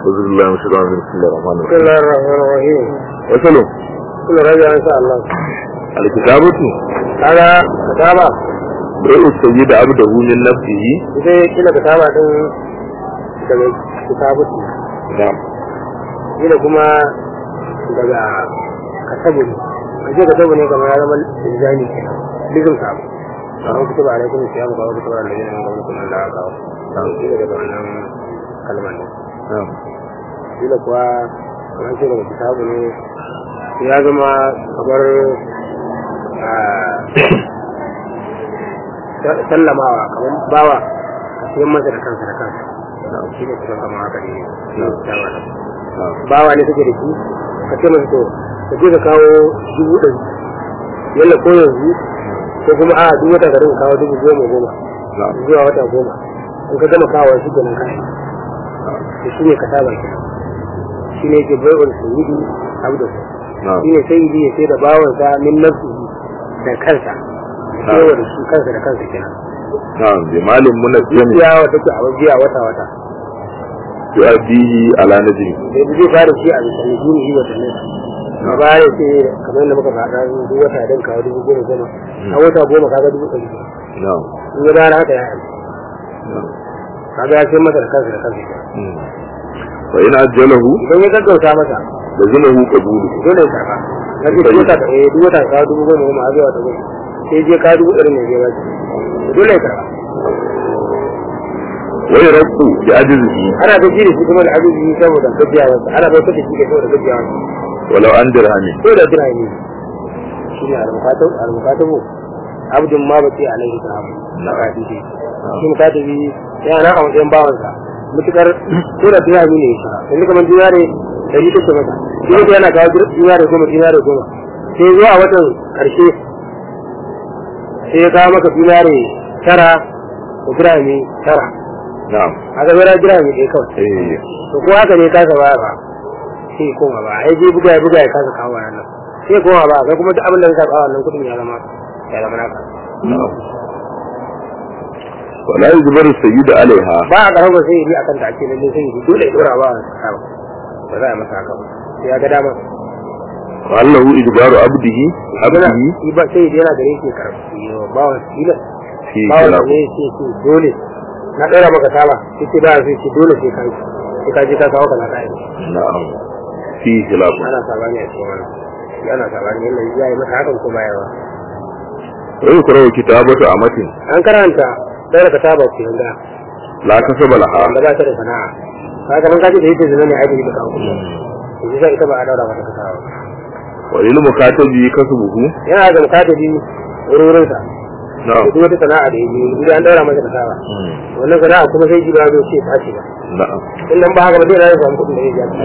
أعوذ بالله من الشيطان الرجيم بسم الله الرحمن بسم الرحيم الله الرحمن الرحيم وصلوا كل رجع ان شاء الله الكتابة هذا كتابة رؤى السيد عبده من نفسه zai kila kitaba din daga kitabatu نعم kila kuma daga katabu ne a ce katabu ne kamar ya zama zani kenan lizin samu a kutuba a laifin siya mu kawo kutuba da yin gwamnati kuma da aka kawo kila daga wannan kalmar ne نعم kila kuwa kamar ce daga kitabu ne ya zama kamar ah, sallamawa kamar bawa ka siyan masa da kansa da kansa shi ne kusan kamar haka ne dama da نعم bawa ne kake da shi ka ce masa to ka je ka kawo dubu ɗari yalla ko yanzu ko kuma a duk wata ka dinga kawo dubu goma goma نعم zuwa wata goma in ka gama kawo shi kenan kai to shi ne ka saba kenan shi ne ke bai'ul sayyidi abdu نعم shi ne sayyidi ya sai da bawansa min nafsihi da kansa Na'am. kewa da shi kansa da kansa kenan نعم بمال منجم ya wata ke abin biya wata wata يؤديه على نجم da zai fara shi a bisa ne shi ne wata ne a baya sai kamar yadda muka faɗa duk wata dan kawo dubu goma goma a wata goma kaga dubu ɗari biyar. نعم in ya dara haka ya yi نعم kaga ya sai masa da kansa da kansa kenan. مم. فإن أجله idan ya gaggauta masa لزمه قبوله dole ya karba na ce duk wata eh duk wata ka dubu goma goma a zuwa ta goma sai je ka dubu ɗari ne je ba dole ya karba ويرد بعجزه ana ta jiri shi kuma da abubuwa saboda gajiyawa ana bautar da shi ke saboda gajiyawa ولو عن درهم ko da jira ne shi ne al-mukatabu al-mukatabu abdun ma bace alaihi salam na kadidi shi mukatabi yana nan a wajen bawansa mutukar ko da jira ne shi yanzu kamar jira ne da yi take masa shi ne yana kawo jira da goma jira da goma sai zuwa watan karshe sai ya kawo maka jira ne tara da jira ne tara نعم haka zara jira ne ɗaya kawai إيه to ko haka ne kasa ba ba sai koma ba ai je buga ya buga ya kasa kawo nan sai koma ba kai kuma duk abin da ka kawo nan kudin ya zama ya zama naka نعم ولا يجبر السيد عليها ba a karama sai yi akan ta ake lalle sai yi dole ya dora ba a kawo ba za a masa haka ba sai ya ga dama وهل له إجبار عبده abuna عبده shi ba sai yana gare shi karfi ba wa sila في ba wa خلاف ne sai ce dole na ɗora maka saba sai ce ba sai ce dole sai kai sai ka je ka kawo kana kai نعم في خلاف ana sabani a cikin wannan shi ana sabani yalla ya yi masa hakan ko bayarwa ويقرأ كتابة أمة an karanta ɗora ka saba ku yanga لا كسب لها wanda ba ta da sana'a kaga man kaji da yake zina ne aiki da kawo yanzu sai ita ba a daura mata kasawa وللمكاتب كسبه yana da mukatabi wurin sa نعم duk wata sana'a da yake idan an daura mata kasawa wannan sana'a kuma sai jiba zo ce ta ce ba نعم in nan ba haka ba zai rayar samu kuɗin da zai biya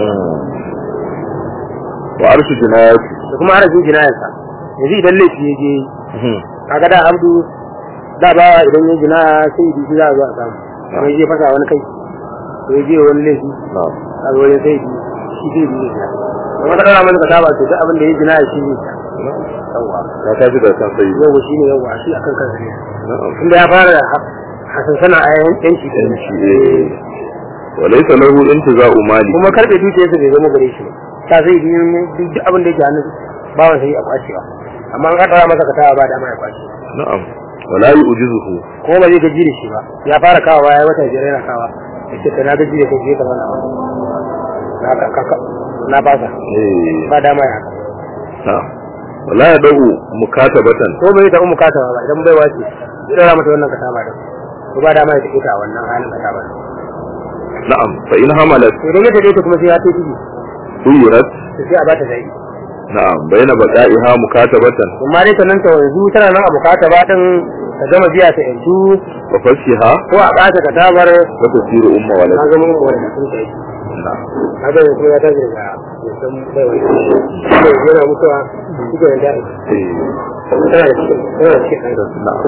وعرش جنايات da kuma harafin jinayarsa yanzu idan laifi ya je kaga da abdu da ba idan ya jina sai yi za a zo a samu kuma ya je fasa wani kai ko ya je wani laifi نعم a zo wajen sai shi zai biyu ya da wata ɗara mata kasaba to duk abin da ya jina shi ne yawwa لا تجد كان سيد yawwa shi ne yawwa shi akan kansa ne نعم inda ya fara da hasan sana a yanki da yanci eh. وليس له انتزاع مالي kuma karɓe dukiyarsa bai zama gare shi ba ta sai biyu ne duk abin da yake hannun bawan sai a kwacewa amma an ɗara masa kasaba ba dama ya kwace نعم ولا يؤجزه ko ba zai gaji da shi ba ya fara kawo ya wata biyar yana kawa ya ce ka na gaji da kai ka mana na ka ka na fasa إيه. ba dama ya haka نعم ولا يدعو مكاتبة ko bai ta umu kata ba idan bai wace zai dora mata wannan kasaba din ko ba dama ya take ta a wannan halin kasaba din نعم فإن حملت to idan ya take ta kuma sai ya ta ciki خيرت to sai a bata zai نعم بين بقائها مكاتبة amma dai ta nan ta yanzu tana nan a bukata ba din ta gama biya ta yanzu وفشها ko a bata katabar وتصير أم na ولد zama wanda sun ta yi نعم haka yanzu kuma ya tashi daga mutum bai wani yana mutuwa shi ke nan da'i إيه. tana da cikin tana da cikin ɗan نعم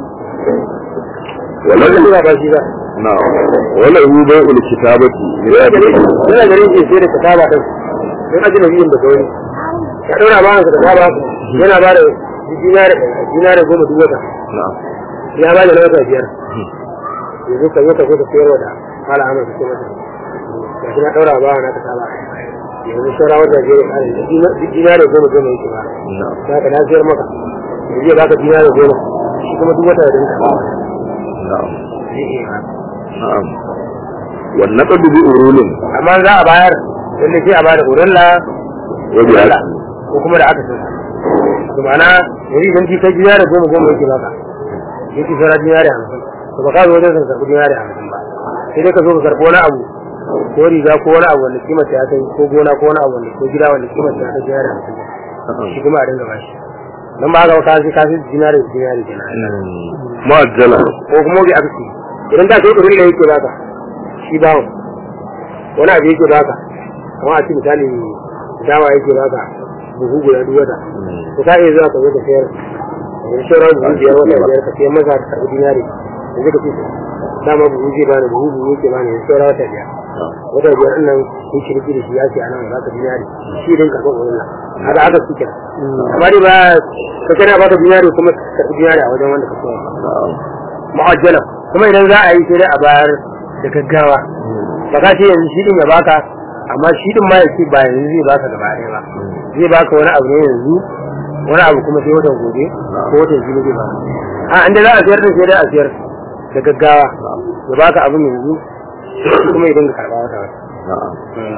wannan وله ba ba shi ba نعم وله بيع الكتابة yana لأبيه garin shi sai da kataba din don aji na biyun da gauri ya ɗaura ba da kataba yana ba da dinari goma duk wata نعم ya ba da na wata biyar yanzu ka zo ka zo ka sayarwa da mala amur ka ce masa shi na ɗaura ba na ka saba yanzu saura wata biyar ya ƙare duk dinari goma goma yake ba na'am za ka na siyar maka yanzu ya baka dinari goma shi kuma duk wata ya dinka ba na'am zai iya ba na'am wannan qad bi urulin amma za a bayar lalle sai a bada uralla wa bi uralla ko kuma da aka san to ma'ana yanzu idan ki kai dinari goma goma yake baka yake saura dinari hamsin to ba ka zo wajen ka karɓi dinari hamsin ba sai dai ka zo ka karɓi wani abu ko riga ko wani abu wanda kimar ta ya kai ko gona ko wani abu wanda ko gida wanda kimar ta ya kai dinari hamsin shi kuma a dinga bashi don ba ga ka sai ka sai dinari dinari kenan mu'ajjala ko kuma bi aksi idan da kai kurin da yake baka shi bawo wani abu yake baka kamar a ci misali dawa yake baka buhu guda duk wata to ka iya zuwa ka zo ka sayar da sauran buhu biyar wata biyar ka sayar masa ka karɓi dinari da zai ka ce dama buhu zai bani buhu buhu yake bani yanzu sauran wata biyar wata biyar ɗin nan kun shirki da shi ya ce a nan za ka dinari shi din karɓar wurin nan haka aka su kira amma dai ba ka kana baka dinari kuma ka karɓi dinari a wajen wanda ka sayar na'am mu'ajjala kuma idan za a yi sai dai a bayar da gaggawa ba ka ce yanzu shi din ya baka amma shi din ma ya ce ba yanzu zai baka gaba ɗaya ba zai baka wani abu ne yanzu wani abu kuma sai watan gobe ko watan jibi zai baka a inda za a siyar da sai dai a siyar da gaggawa ya baka abin yanzu shi kuma ya dinga karɓa wata wata na'am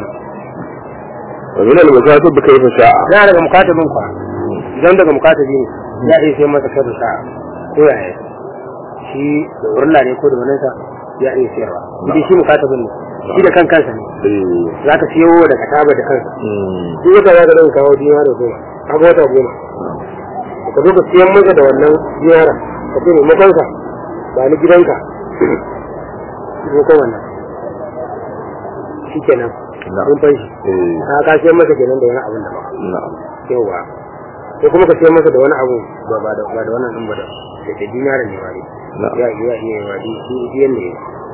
wa min al-masatib kayfa sha'a yana daga mukatabin kwa idan daga mukatabi ne ya iya sai masa kai da sa'a ko ya yi shi da urla ne ko da wani sa ya iya sayarwa idan shi mukatabin ne shi da kan kansa ne eh za ka siyo da kataba da kansa mm shi wata za ka ɗan kawo dinara goma kaga wata goma ka zo ka siyan masa da wannan dinara ka ce maimakon sa ba ni gidanka maimakon wannan shi kenan na'am mun fanshi eh ka ka siyan masa kenan da wani abun da ba na'am yawa ko kuma ka siyan masa da wani abu ba ba da ba da wannan din ba da da da dinara ne ba ne na'am ya iya iya wa di di diyan ne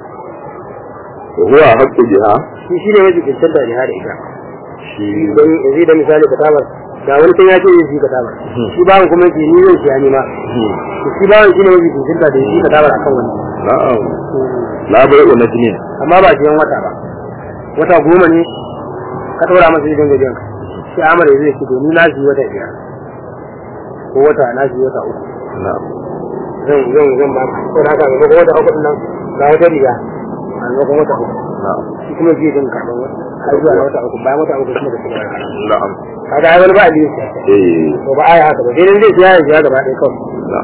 wa huwa haqqu biha shi shi ne wajen cancanta da hada ita shi don yanzu da misali ka tabar ga wani kan ya ce yin shi ka tabar shi bawan kuma yake ni zan siya ni ma to shi bawan shi ne wajen cancanta da shi ka tabar akan wani na'am la bai'u najmin amma ba siyan wata ba wata goma ne ka ɗora masa idan gajiyan ka sai amara zai ce to ni na shi wata biyar ko wata na shi wata uku na'am zan zan zan ba ko da haka ga wata uku din nan ga wata riga a maimakon wata uku na'am shi kuma zai din karɓar wata har zuwa na wata uku bayan wata uku kuma da shi ba na'am kaga ai wani ba aliyu eh to ba ai haka ba sai dai zai siya ya siya gaba ɗaya kawai na'am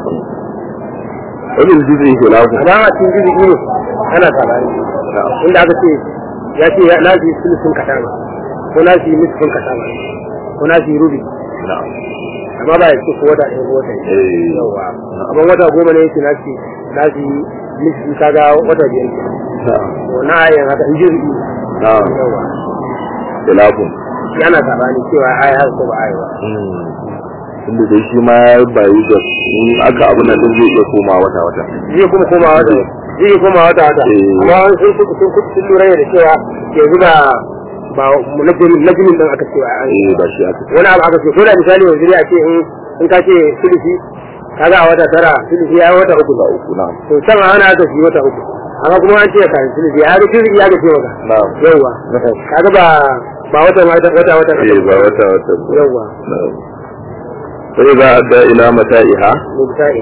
wani jizri khilafu amma a cikin jirgi ne ana sabani na'am inda aka ce ya ce na ji sulusun katama ko na ji nisfin katama ko na ji rubi na'am amma ba ya ce ko wata ɗaya ko wata ɗaya eh yawa amma wata goma ne yake na ce na ji nisfi kaga wata biyar ke na'am to na ayin haka in jirgi na'am yawa khilafu shi ana sabani cewa ai haka ko ba ai ba inda dai shi ma ya bayu da in aka abu nan din zai iya koma wata wata zai kuma koma wata zai koma wata wata Eh. amma wani sun sun sun sun lura ne da cewa yanzu ba ba najimin najimin din aka cewa an eh ba shi aka wani abu aka ce ko da misali yanzu dai a ce in in ka ce sulusi kaga a wata tara sulusi ya yi wata uku ba uku na'am to can a hana aka shi wata uku amma kuma an ce ka sulusi ya ga sulusi ya ga ce maka na'am yawwa kaga ba ba wata wata wata wata eh ba wata wata yawwa na'am sai za a da ila mata'iha misali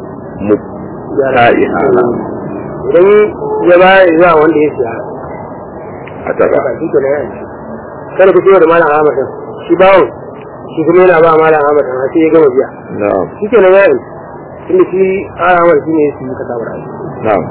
muta'iha na'am idan ya ba zuwa wanda ya siya a tara ba shi kenan ya ci kada ku ciwo da malam Ahmad din shi bawon shi kuma yana ba malam Ahmad din sai ya gama biya na'am shi kenan ya yi tunda shi Ahmad shi ne su ka tabar na'am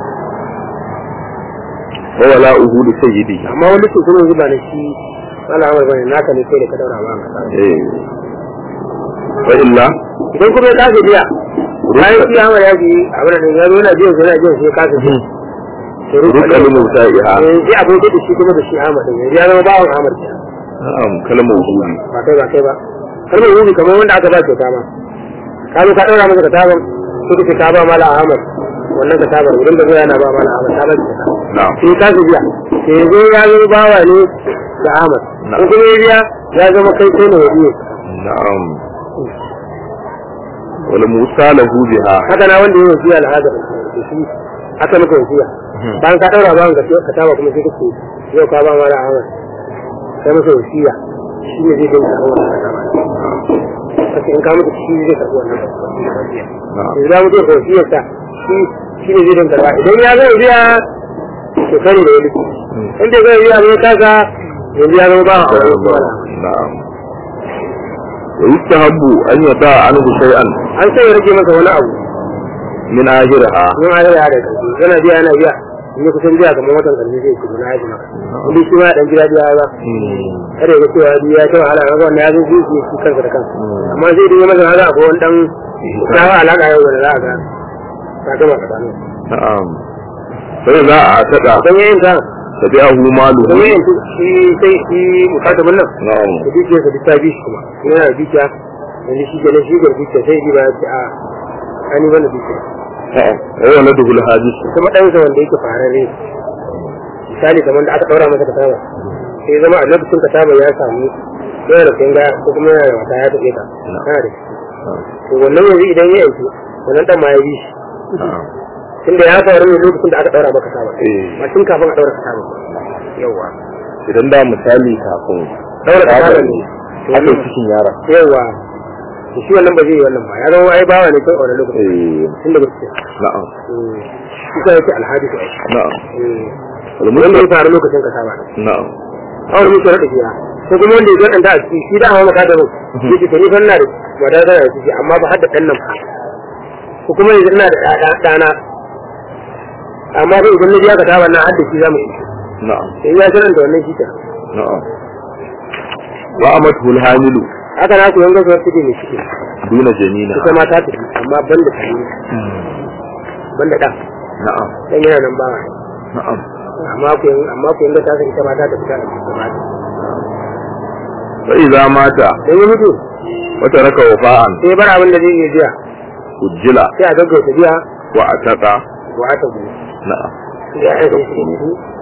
wa wala uhudu sayyidi amma wani su kuma zuba ne shi malam Ahmad bane naka ne sai da ka daura ba ka tabar eh wa illa idan kuma ya kasa biya bayan shi Ahmad ya ji abin da ya zo yana biyan sai yana biyan sai ya kasa biya to rukalin muta'iha eh sai abin da shi kuma da shi Ahmad din ya zama bawon Ahmad kenan na'am kalmar uhudi ba kai ba kai ba kalmar hudu kamar wanda aka ba kyauta ma ka zo ka ɗaura masa kataban ko kace ka ba mala ahmad wannan katabar wurin da zai yana ba mala ahmad ta ba kyauta na'am sai ka su biya sai zo ya zo bawa ne da ahmad ko kuma ya biya ya zama kai kai ne wadi na'am wal musa lahu biha haka na wanda ya wasiya al'adar da shi aka maka wasiya bayan ka daura bawan ka ka taba kuma sai kace yau ka ba mala Ahmad kai masa wasiya shi ne zai dinga hawa kace in ka mutu shi zai karbi wannan wasiya idan ya mutu da wasiyar sa shi shi ne zai dinga karba idan ya zai biya to kare da wani in da zai biya ne kaga yanzu ya zama ba a na'am wa yustahabbu an yada anhu shay'an an sai ya rage masa wani abu min ahiraha mun a yara da kanki yana biya yana biya in ya kusan biya kamar watan karshe zai kuma na yaji maka inda shi ma dan gida biya ba kada ya ga cewa biya ta wahala ga wannan ya zo shi shi kansa da kansa amma zai dinga masa haka akwai wani dan tsawa alaka yau da za a ga ka gama tsakanin na'am sai za a tada don yayin ta tabi'ahu malu don yayin shi sai shi mukatabin nan na'am da dukiyar sa ta bi shi kuma yana da dukiya yanzu shi kenan shi ga dukiya sai ji ba ya ce a ani wannan dukiya na'am wa waladuhu al-hadis kuma ɗansa wanda yake farare misali kamar da aka ɗaura masa kataba sai ya zama a lokacin kataba ya samu yana da kunga ko kuma yana da wata ya taɓe ka kana da shi to wannan yanzu idan ya yanki wannan ɗan ma ya bi shi na'am tunda ya faru ne lokacin da aka ɗaura maka kataba eh ba tun kafin a ɗaura kataba yawa idan da misali kafin ɗaura kataba ne aka yi cikin yara yawa to shi wannan ba zai yi wannan ba ya zama ai bawa ne kai a wannan lokacin eh tun da gaske na'am shi ka yake alhadisi ai na'am wal wanda ya mutlaq faru lokacin kataba na'am awar muke rada biya ko kuma wanda ya ganta a ciki shi da hawa maka da mu yake to ni fa ina da wadata da ciki amma ba hadda dan nan fa ko kuma yanzu ina da ɗa- ɗana amma ba idan na biya ka ta wannan hadda shi zamu yi na'am sai ya sanar da wannan shi ta na'am wa amatu al-hamilu haka na ku yanga zuwa ciki ne ciki duna janina ita ma ta tafi amma ban da tani ban da ɗan na'am dan yana nan ba na'am amma ku yanga amma ku yanga ta tafi ita ma ta tafi ta tafi ta tafi fa idza mata dan ya mutu wa taraka wafa'an sai bar abin da zai iya biya ujjila sai a gaggauta biya wa ataqa wa ata gudu na'am ya aika shi ne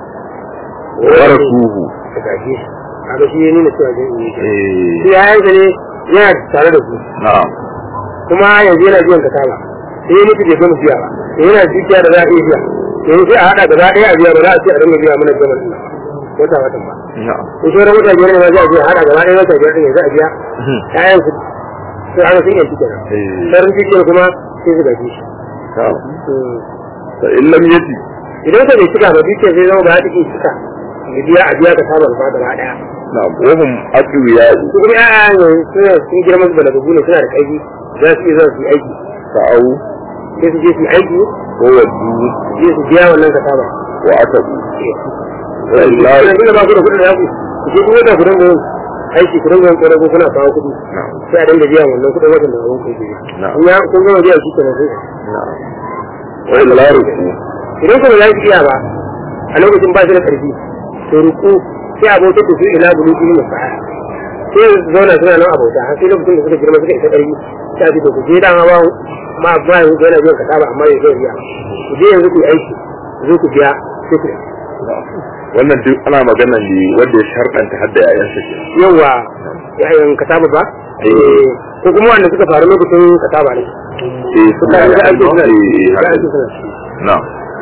wa warasuhu ta gaje shi kaga shi ya nuna cewa zai yi shi eh yayansa ne yana tare da su na'am kuma yanzu yana biyan ka sala sai ya mutu bai gama biya ba sai yana dukiya da za a iya biya yanzu sai a haɗa gaba ɗaya a biya ba za a ce a dinga biya mana gaban ɗin wata watan ba na'am ko sauran wata biyar ne ma za a biya haɗa gaba ɗaya wata biyar ɗin yanzu a biya yayan su sai ana sun yanci kenan eh sauran dukiyar kuma sai su gaji shi na'am fa in lam yati idan ka bai cika ba dukiyar zai zama ba za ta iya cika ya biya a biya ka saba ba gaba ɗaya na'am wa hum aqwiya'u su kuma ya'a yanzu suna sun girma su balagagu ne suna da ƙarfi za su iya zuwa su yi aiki sa'u sai su je su yi aiki wa waddu su je su biya wannan ka saba wa atabu wa Ina illahi ina ba ku da kuɗin da ku ku je kuma da ku dinga yin aiki ku dinga yin ƙwarar ko kuna kawo kuɗi na'am sai a dinga biya wannan kuɗin wajen da abin ku ke Na'am. in ya kun gama biya shi kenan sai na'am wa illahi idan kuma za ki iya ba a lokacin ba shi da ƙarfi to ruku sai abokan da su ila bulu ilmi sa'a sai su zauna suna nan abota har sai lokacin da suka girma suka isa ƙarfi sai a ce to ku je dama ba ma ba yanzu yana biyan kasaba amma ya zai biya ku je yanzu ku yi aiki ku zo ku biya sai ku wannan duk ana magana ne wanda ya sharɗanta hadda yayansa ke yawa yayin kasaba ba eh ko kuma wanda suka faru lokacin kasaba ne eh suka yi da ake suna eh eh, da haka ake suna na'am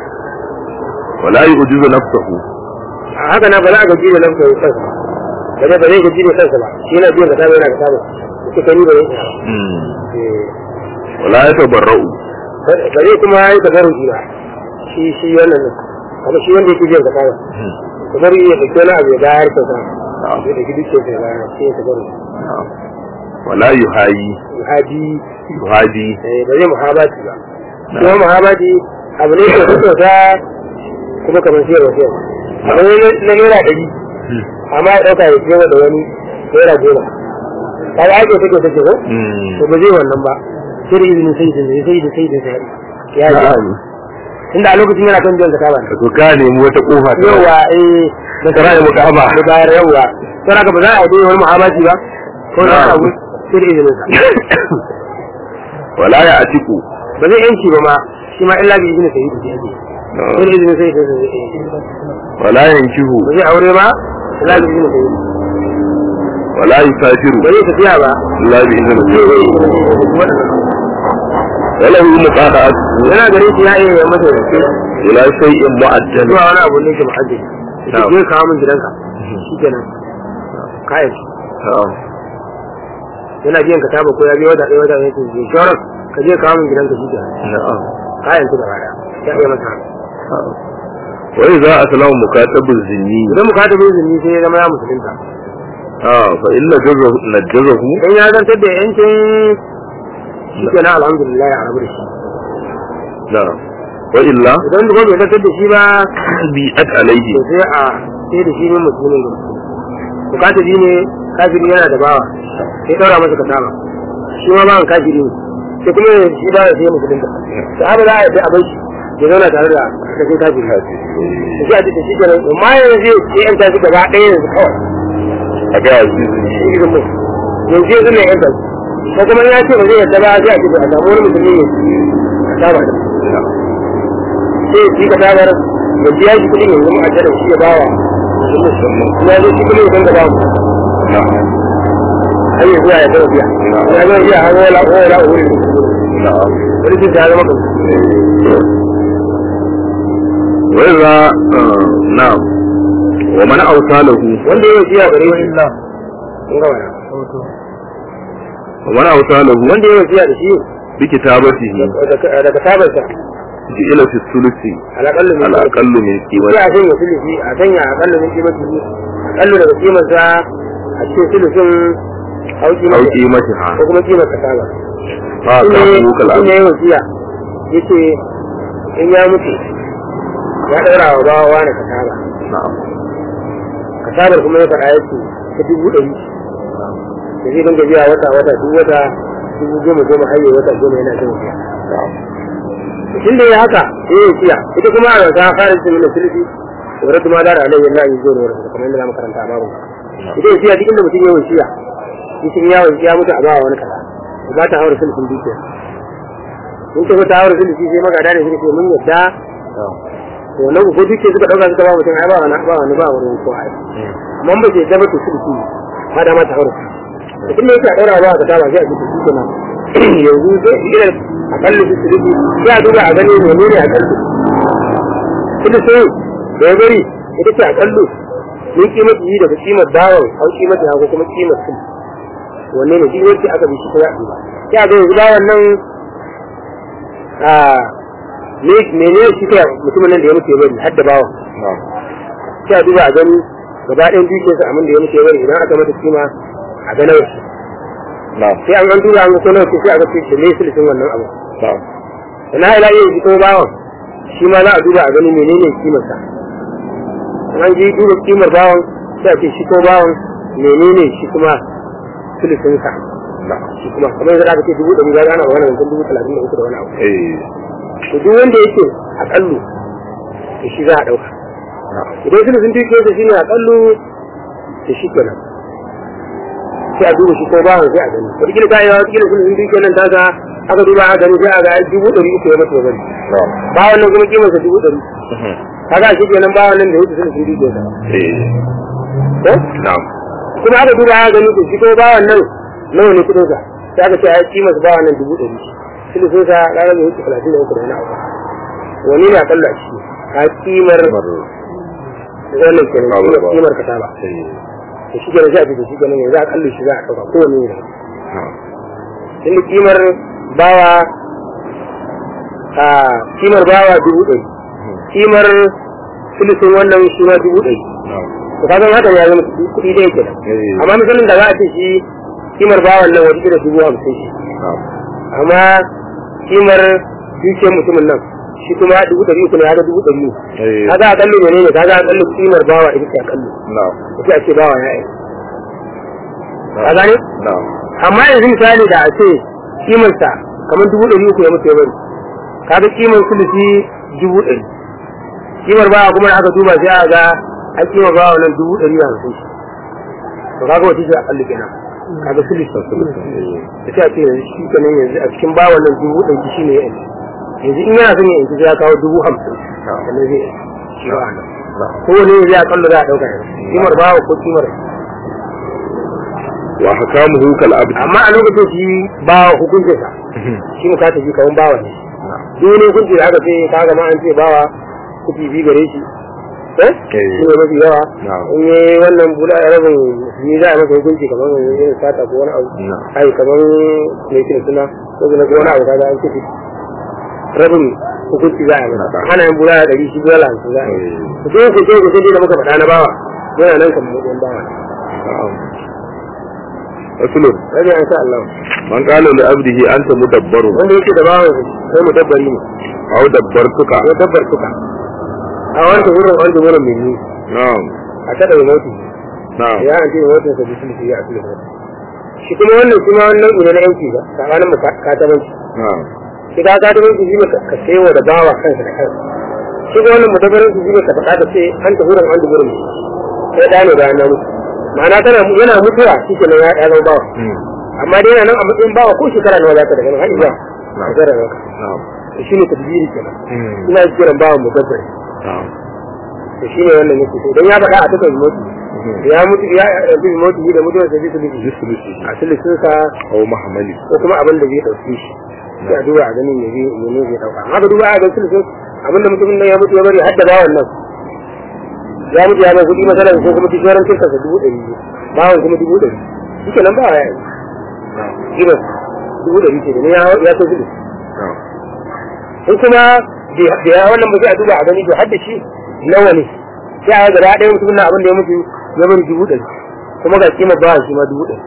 wala yu'jizu nafsahu a haka na ba za a gaji da lafiyar kansa ba ba zai gaji da kansa ba shi yana biyan kasaba yana kasaba suka kani ba zai iya ba mm Eh, wala yatabarra'u ba zai kuma yi tabaruki ba shi shi wannan ne kuma shi wanda yake biyan kasaba tabaruki ya dauki wani abu ya bayar kyauta na'am ya dauki duk kyauta ya bayar shi ya tabaruki na'am wala yuhayi haji yuhadi eh, ba zai muhabati ba kuma muhabati abu ne da kyauta kuma kamar siyarwa siyarwa abu ne na naira ɗari amma ya ɗauka ya siyarwa da wani naira goma kaga ake take take ko mm to ba zai wannan ba sai da izinin sai da sai da sai da sai ya ji na'am inda a lokacin yana kan biyan zakka ba to ka nemi wata kofa ta yawa eh da Kara ya muka haba. da bayar yawa sai haka ba za a yi wani muhammadi ba ko na Na'am. abu sai da izinin sa wala ya atiku ba zai yanki ba ma shi ma illa bi izinin sayyidi da yake sai da izinin sayyidi da yake wala yankihu ba zai aure ba illa bi izinin sayyidi wala yusafiru ba zai tafiya ba illa bi sai idhnihi zai yi izinin sayyidi wala hu muqada'atu yana gare shi ya iya yi masa yake ila shay'in mu'ajjal zuwa wani abu ne ke mu'ajjal ita Na'am. je kawo min gidanka shikenan kayan shi na'am yana biyan ka taba ko ya biya wata ɗaya wata ɗaya ce shoran ka je kawo min gidanka shikenan na'am kayan su gaba ɗaya ya iya masa haka wa idza aslama mukatabuz zinni idan mu kada bai zunni sai ya zama ya musulunta ah fa illa jazahu najazahu dan ya zantar da yancin shikenan alhamdulillah ya rabu da shi na'am wa illa idan kuma bai zantar da shi ba bi'at alayhi to sai a sai da shi ne musulmin da bukata ji ne kafiri yana da bawa sai daura masa kasama shi ma bawan kafiri ne sai kuma shi ba sai musulun da sahaba za a yi a bai shi ya zauna tare da kashin kafiri da shi a cikin shi kenan amma yanzu sai yan tashi gaba ɗaya yanzu kawai a ga azizi shi irin mai yanzu yanzu ne yan tashi ko kuma ya ce ba zai yadda ba sai a ce a samu wani musulmi ne kasama da sai ya ci kasamar ya biya shi kuɗin yanzu mu a jada shi ya bawa ya zo shi kuma ya san gaba mu har yanzu ya zama biya ya zama biya har wala wala wuri na'am wani jin ya zama kan wa idza na'am wa man awsalahu wanda ya wasiya gare shi illa kun ga wani wa man awsalahu wanda ya wasiya da shi bi kitabatihi daga tabarsa ila fi sulusi alaƙallu min ala aqallu min sai qimati a sanya sulusi a sanya aƙallu min kimar jini aƙallu daga kimarsa a cikin sulusin aw auki mata qimatiha ko kuma kimar ka saba fa ka shi hukal ne ya wasiya yace in ya mutu ya ɗaura wa bawa wani ka saba na'am kasabar kuma ya faɗa yake ta dubu ɗari da zai dinga biya wata wata duk wata dubu goma goma har yi wata goma yana jin biya na'am tun da ya haka sai ya siya ita kuma a ta fara cikin mina sulfi wadda kuma da alayhi Allah yi zuwa wadda kamar yadda zamu karanta a babu ita ya siya duk inda mutum ya wasiya cikin yawon ya mutu a bawa wani kaza ba ta haura sulfin dukiya in ta ta haura sulfi sai magada da sulfi mun yadda to wannan ko dukiya suka dauka suka ba mutum ai ba wani ba wani ba wani ko ai amma ba ce da mutu sulfi ma da mata haura idan ne yake a daura ba ka ta ba sai a ji shi kenan yanzu sai idan akalli su sulfi sai a duba a gani menene akalli sulfi da ya bari ita ce akallu min kimar yi daga kimar dawon an kimar da ko kuma kimar sulfi wanne ne duk wacce aka bi shi ko ya duba sai a ga yanzu bawan nan a me mene shi kai mutumin nan da ya mutu ya bari har da bawan na'am sai a duba a gani gaba ɗayan dukiyarsa abin da ya mutu ya bari idan aka mata kima a ga nawa shi na'am sai an an duba an ga ko nawa ce sai a ga ce me sulhin wannan abu na'am da na ila yin kuma bawan shi ma za a duba a gani menene kimarsa in an ji duba kimar bawan sai a ce shi ko bawan menene shi kuma sulhinsa na'am shi kuma kamar yadda aka ce dubu ɗari ga ana wani wancan dubu talatin da uku da wani abu eh to duk wanda yake aƙallu to shi za a ɗauka na'am idan suna sun tuke da shi ne aƙallu to shi kenan sai a duba shi ko bawan sai a gani wataƙila ta yi wa wataƙila suna sun tuke nan ta ga aka duba a gani sai a ga dubu ɗari uku ya mata bari na'am bawan nan kuma kimarsa dubu ɗari Mhm. kaga shi kenan bawan nan da wuce suna sun tuke sa eh ko na'am kuma aka duba a gani to shi ko bawan nan nawa ne kuɗin sa sai aka ce a kimarsa bawan nan dubu ɗari suna sun sa kaga bai wuce talatin da uku da wani abu wani ne aƙalla a ciki ka kimar kamar wannan kenan Babu kimar ba. kimar ka ta ba eh to shi kenan sai a ce to shi kenan yanzu a kalli shi za a ɗauka kowane ne na'am tunda kimar bawa a kimar bawa dubu ɗari kimar filisin wannan shi ma dubu ɗari na'am to kaga haka ya zama kuɗi ɗaya kenan eh amma misalin da za a ce shi kimar bawan nan wata kila dubu hamsin shi na'am amma kimar dukiyar mutumin nan shi kuma dubu ɗari uku ne haka dubu ɗari ne eh kaga a kalli menene kaga a kalli kimar bawa ita ce a kalli na'am sai a ce bawa ya yi ka gane na'am amma yanzu misali da a ce kimarsa kamar dubu ɗari uku ya mutu ya bari kaga kimar sulusi dubu ɗari kimar bawa kuma da aka duba sai a ga an kimar bawa nan dubu ɗari da hamsin shi to kaga wata ce a kalli kenan kaga sulusi da sai a ce yanzu shi kenan yanzu a cikin bawa nan dubu ɗari shi ne ya yanzu yanzu in yana son ya yanzu sai ya kawo dubu hamsin sannan zai yanzu shi ba nan na'am kowane yanzu ya kallo za a ɗauka yanzu kimar bawa ko kimar wa hakamuhu kal abd amma a lokacin shi ba hukuncinsa shi mu kata shi kawun bawa ne duk wani hukunci da aka ce ka gama an ce bawa kuɗi bi gare shi eh shi ne mafi yawa Na'am. in yi wannan bula ya rabin ni za a masa hukunci kamar irin sata ko wani abu Na'am. ai kamar me yake da suna ko suna ko wani abu kaga an kuɗi rabin hukunci za a yi masa Na'am. ana yin bula da ɗari shi bula da hamsin za a yi Eh, mutum ku ce ku ce da muka faɗa na bawa yana nan kamar mutum bawa na'am. Rasulun, rabi an sha Allah man qala li abdihi anta mudabbaru wanda yake da bawan sai mu dabbari ne aw dabbartuka ya dabbar suka a wanda wurin wanda wurin mai ni na'am a kada ya mutu na'am ya an ce mutu sa bisu shi ya asali shi kuma wannan kuma wannan ina na yanki ba tsakanin mu katabanci na'am shi ka katabanci shi ne ka sayo da bawa kansa da kansa shi kuma wannan mutabarin shi ne ka faɗa da sai an ta wurin wanda wurin sai da ne bayan na mutu ma'ana tana yana mutuwa shi ke nan ya ya zama bawa Hmm. amma dai yana nan a matsayin bawa ko shekara nawa za ka daga nan har zuwa Na'am. shekara nawa na'am shi ne tadbiri kenan Hmm. ina kiran bawan mutabbari na'am to shi ne wannan yake so dan ya faɗa a takan mutu Hmm. ya mutu ya yanzu mutu da mutuwar sa bisa bisu Jisulusi a silisin sa aw mahamali ko kuma abin da zai dauke shi sai a duba a ganin ne zai ne zai dauka haka duba a ga silisin abin da mutumin nan ya mutu ya bari hadda bawan nan ya mutu ya bai kuɗi masalan ko kuma kishiyaran kirka sa dubu ɗari bawan kuma dubu ɗari shi nan ba ya yi na'am gidan dubu ɗari ce da ne ya ya so kuɗi na'am in kuma da ya wannan ba sai a duba a gani to hadda shi nawa ne sai a ga gaba ɗaya mutumin nan abin da ya mutu ya bari dubu ɗari kuma ga kima ba shi ma dubu ɗari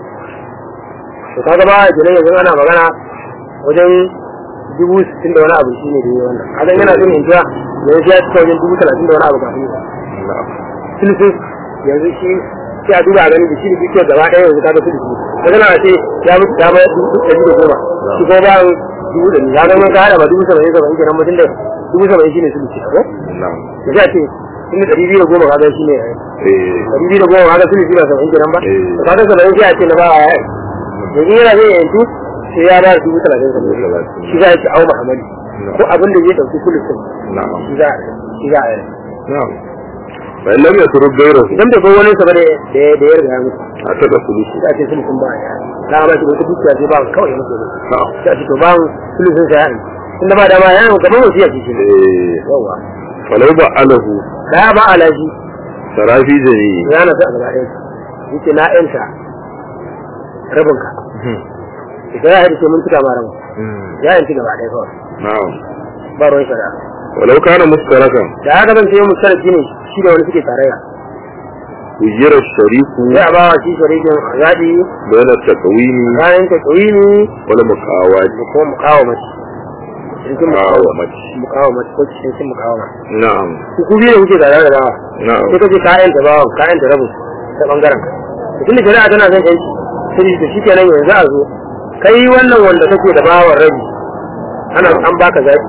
to kaga ba a kenan yanzu ana magana wajen dubu sittin da wani abu shi ne da yi wannan kaga yana son yanzu yanzu ya cika wajen dubu talatin da wani abu kafin ya na'am silisin yanzu shi sai a duba a gani da shi da dukiyar gaba ɗaya yanzu kaga silisin kaga na ce ya mutu ya bayar dubu ɗari da goma shi kuma ba dubu ɗari ya zama ka haɗa ba dubu saba'in saba'in kenan mutum da dubu saba'in shi ne silisin ko na'am da za a ce inda ɗari biyu da goma kaga shi ne eh ɗari biyu da goma kaga silisin ba saba'in kenan ba Eh. to kaga saba'in sai a ce na ba a yaya yanzu yana zai yanzu sai ya ba dubu talatin Dubu saba'in talatin. shi za a ce au muhammadu ko abin da zai ɗauki silisin na'am shi za a shi za a yi na'am fa in lam yatruk ghayrahu idan bai bar wani sa ba da da ya riga ya mutu ataka sulusi za a ce sulusun ba ya na ba shi wata dukiya sai ba kawai mutu ne na'am sai a ce to ba sulusun sa ya yi tunda ba dama ya yi gaban wasu ya ce shi ne eh yawa falau ba alahu da ya ba alaji sarafi jami ya na sa a gaba ɗaya yake na yanta rabinka idan ya haɗu sai mun tuka ma rabin ya yanci gaba ɗaya kawai na'am ba ruwan shari'a walau kana mustarakan da haka zan ce mu sarki ne shi da wani suke tarayya ujira shariku sai a ba wa shi sharikin zaɓi bayna takawini bayan ta ƙawini wala muqawati da kuma mukawamaci cikin muqawamati mukawamaci ko cikin mukawamaci na'am ku ku biyu da kuke tare da bawa na'am sai kace kayan ta bawa kayan ta rabu ta bangaren ka tun da shari'a tana son yanki sai da shi kenan yanzu a zo kai wannan wanda kake da bawan rabi ana an baka zaɓi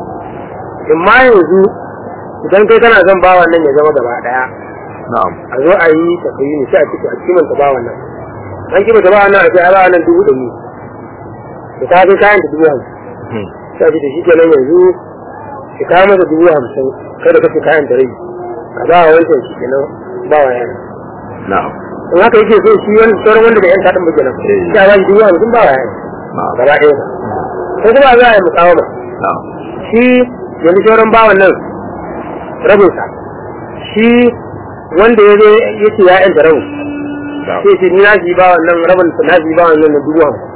in ma yanzu idan kai kana son bawan nan ya zama gaba daya na'am a zo a yi tafiyi ne sai a ciki a kimanta bawan nan an kimanta bawan nan a ce a bawan nan dubu ɗari da ta kai kayan ta dubu hamsin sai a ce da shi kenan yanzu ki kawo masa dubu hamsin kai da kake kayan da rai ka ba wa wancan shi kenan ba wa yana na'am in haka yake so shi wani sauran wanda bai yan kaɗin ba kenan Eh. sai a ba shi dubu hamsin ba wa yana na'am gaba ɗaya ba ko kuma za a yi mukawama na'am shi yanzu sauran bawan nan rabinsa shi wanda ya zo ya ce ya yanta rabin na'am sai ce ni na shi bawan nan rabin na shi bawan nan na dubu hamsin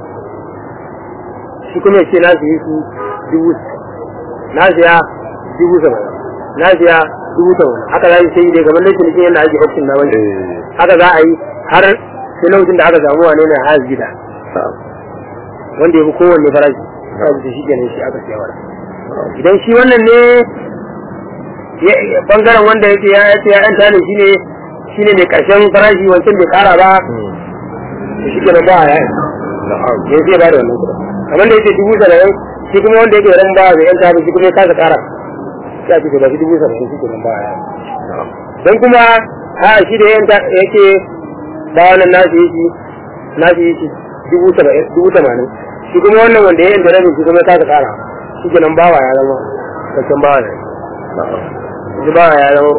shi kuma ya ce na shi su dubu na siya dubu saba'in na siya dubu saba'in haka za su sai dai kamar laifin cikin yadda ake auction na wani eh haka za a yi har sai lokacin da aka samu wane ne har gida na'am wanda ya fi kowanne farashi za su shi kenan shi aka siya wara idan shi wannan ne ya- ya- bangaren wanda yake ya ce ya yanta ne shine shine mai karshen farashi wancan bai kara ba to shi kenan ba ya na'am ya zai ba da wannan kuɗin kamar da yake dubu saba'in shi kuma wanda yake ran ba zai yanta ba shi kuma ya kasa kara sai a ce to ba shi dubu saba'in shi kenan ba ya na'am dan kuma a shi da yanta yake ba wannan nasu yi nasu yi dubu saba'in dubu tamanin shi kuma wannan wanda ya yanta rabin shi kuma ya kasa kara shi kenan bawa ya zama kakken bawa ne na'am shi bawa ya zama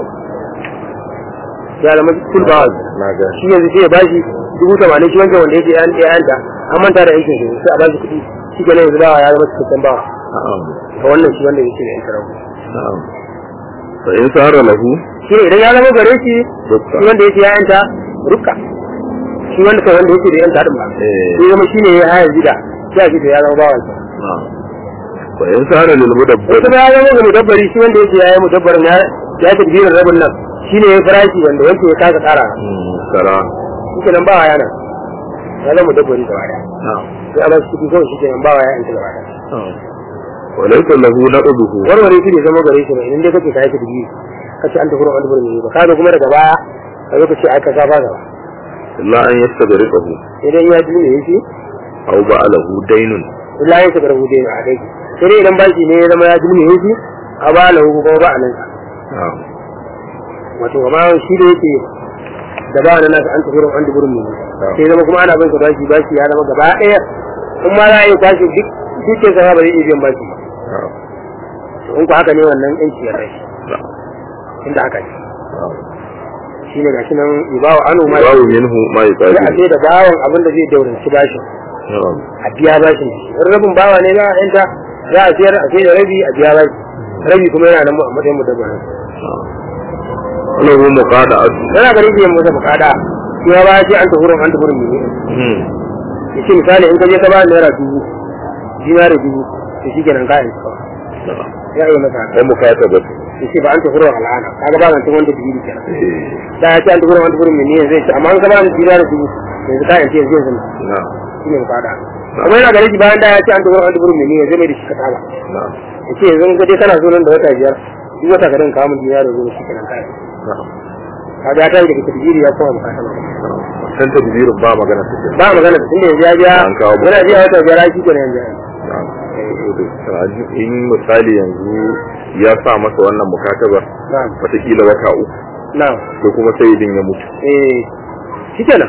ya zama kul bawa na ga shi yanzu sai ya bashi dubu tamanin shi wancan wanda yake ya yanta an manta da aikin shi sai a bashi kuɗi shi kenan yanzu bawa ya zama cikakken bawa na'am ga wannan shi wanda yake da yanta rabu na'am fa in sara lahu shi ne idan ya zama gare shi dukka shi wanda yake ya yanta rukka shi wanda kai wanda yake da yanta din ba Eh. shi zama shi ne ya haya gida shi a gida ya zama bawan sa na'am fa in sara lil in mudabbir kuma ya zama ga mudabbari shi wanda yake ya yi mudabbarin ya ya tadbirin rabin nan shi ne ya farashi wanda yake ya kasa tsara Mm, sara shi kenan ba yana ya zama mudabbari gaba daya na'am sai a ba shi kuɗi kawai shi kenan ba ya yanta gaba daya na'am wa laysa lahu naqduhu warware shi ne zama gare shi ba idan dai kake kai tadbiri kace an tafi ruwan alburin ba kaga kuma daga baya ka zo ka ce ai ka saba gaba illa an yastaghriqahu idan ya ji ne shi aw ba'alahu daynun illa ya shiga rubuce a dai sai dai idan baki ne ya zama ya ji ne shi a ba lahu ko ba a nan na'am wato amma shi da yake da ba nan nasa an tafi ruwan alburin mu sai zama kuma ana bin ka baki baki ya zama gaba daya in ma za a yi kwashi duk dukkan sa ba zai iya biyan baki ba na'am to in ku haka ne wannan yanci ya rai na'am inda haka ne na'am shi ne gashi nan ibawa anu ma babu minhu ma sai a yuqabilu ce da bawan abin da zai dauranci bashin na'am a biya bashin shi in rabin bawa ne za a yanta za a siyar a sai da rabi a biya bashi rabi kuma yana nan a matsayin mudabbarin lahu muqada'atu yana ganin biyan masa bukada shi ma ba ce an tafurin an tafurin ne hmm ya ce misali in ka je ka ba naira dubu dinari dubu to shi kenan kayan ka na'am ya yi masa haka ai mukatabatu ya ce ba an tafurin al'ana kaga ba zancen wanda dubu kenan eh da ya ce an tafurin an tafurin ne zai ce amma an ka ba ni dinari dubu yanzu kayan ce yanzu yanzu na'am shi ne bukada kuma yana ganin shi bayan da ya ce an tafurin an tafurin ne zai mai da shi ka taba na'am ya ce yanzu in ka je kana so nan da wata biyar duk wata ka dinga kawo min dinari dubu shi kenan kayan na'am kaga ya tashi daga tadbiri ya koma bukata ba san tadbirin ba magana ta ce ba magana tun da yanzu ya biya An kawo yana biya wata biyar shi kenan yanzu na'am in misali yanzu ya sa masa wannan mukatabar na'am wataƙila wata uku na'am ko kuma sai idin ya mutu eh shi kenan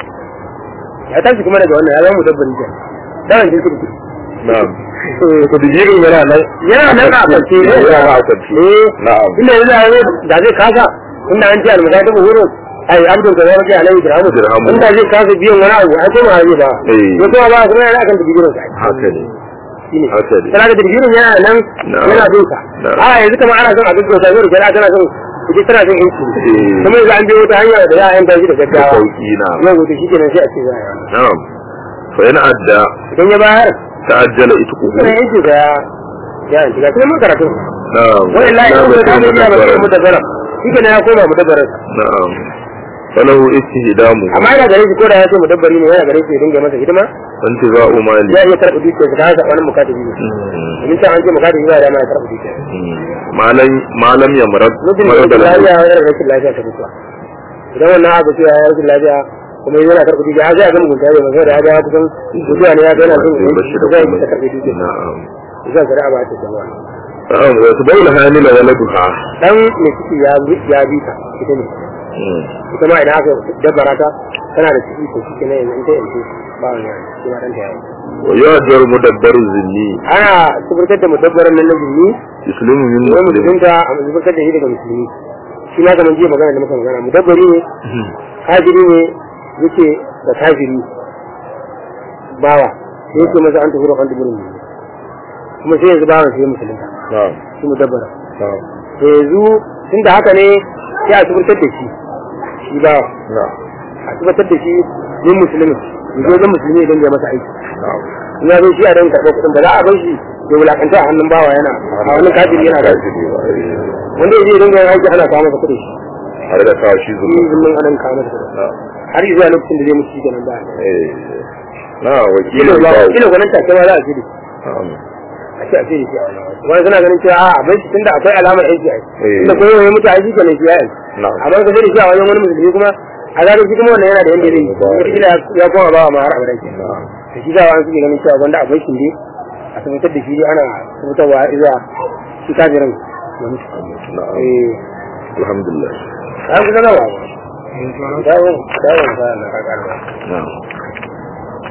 ya tashi kuma daga wannan ya zama mudabbari ke dawon jinsi da kuɗi na'am tadbirin yana nan yana nan a kwance ne yana a kwance eh na'am inda yanzu a yanzu da zai kasa inda an ce almasa ta buhuru ai abdul da zai rage alaihi dirhamu Dirhamu. inda zai kasa biyan wani abu ai kuma zai ba Eh. ya kuma ba kuma yana akan tadbirin sa haka ne shine haka ne tana da tadbirin yana nan Na'am. yana bin sa Na'am. a yanzu kamar ana son a gaggauta yau da kana tana son kuje tana son yanci Eh. kuma yanzu an biyo wata hanya da za a yanta shi da da gaggawa sauki na yau da shi kenan sai a ce za a yi wannan na'am fa yana adda idan ya bayar ta'ajjala itquhu kuma yanci da ya ya yanci ga kuma mun karatu na'am wani layi Na ko da batun ta ya ba sai mudabbara. mutabbara shi kenan ya koma mudabbarin na'am falahu istihdamu amma yana gare shi ko da ya ce mudabbari ne yana gare shi ya dinga masa hidima intiza'u mali ya iya karɓi dukiyar sa ta wani mukatabi ne Mm. domin can an ce mukatabi ba da ma ya karɓi dukiyar Mm. malam malam ya marad mutum da marad yake lahu lafiya wani rashin lafiya ta mutuwa idan wannan abu cewa ya rashin lafiya kuma yana karɓi dukiya har sai a ga mugunta ne masu da ya ga kusan mutuwa ne ya ga yana son Sai bashi da zai kuma ta karɓi dukiya na'am zai shari'a ba ta jama'a na'am wa tubayla hamila waladuha dan mai ciki ya bi ya bi ta ita ne Mm. ita ma idan aka dabbara ta tana da ciki to shi ne yanzu ta yanzu ba wani yana shi ma dan ta yayi wa yu'jar mudabbaru zinni ana tabbatar da mudabbaran nan na jinni yuslimu min wai muslim musulunta a tabbatar da shi daga musulmi shi ma kamar jiya magana da muka magana mudabbari ne Mm. kafiri ne yake da kafiri bawa sai yake masa an tafi da kan duburin ne kuma sai yanzu bawan sai ya musulunta na'am shi mudabbara na'am to yanzu tun da haka ne sai a tabbatar da shi shi bawa na'am a tabbatar da shi yin musulmi yanzu wajen musulmi idan ya masa aiki na'am in ya zo shi a dan karɓar kuɗin ba za a bar shi ya wulakanta a hannun bawa yana a wani kafiri yana da kafiri ba, eh. wanda ya je dinga yin aiki ana kawo masa kuɗi har da kawo shi shi zuwa zulmin anan kawo masa kuɗi na'am har zuwa lokacin da zai mutu shi kenan ba eh na wakilin kila ba bawo kila gwanin take ma za a ce da shi na'am a ce a ce da shi a wani wani suna ganin cewa a bai shi tunda akwai alamar aiki a Eh. tunda ko ya mutu a shi kenan shi ya yi na'am amma ka sai da shi a wajen wani musulmi kuma a zaga shi kuma wannan yana da yanda zai yi Ba- kila ya koma ba ma har abadan ke na'am da shi zawa an suke ganin cewa gwanda akwai shi ne a tabbatar da shi dai ana tabbatarwa zuwa shi kafirin ya mutu na'am eh alhamdulillah an kusa gaba ba dawon dawon ba na kakar ba na'am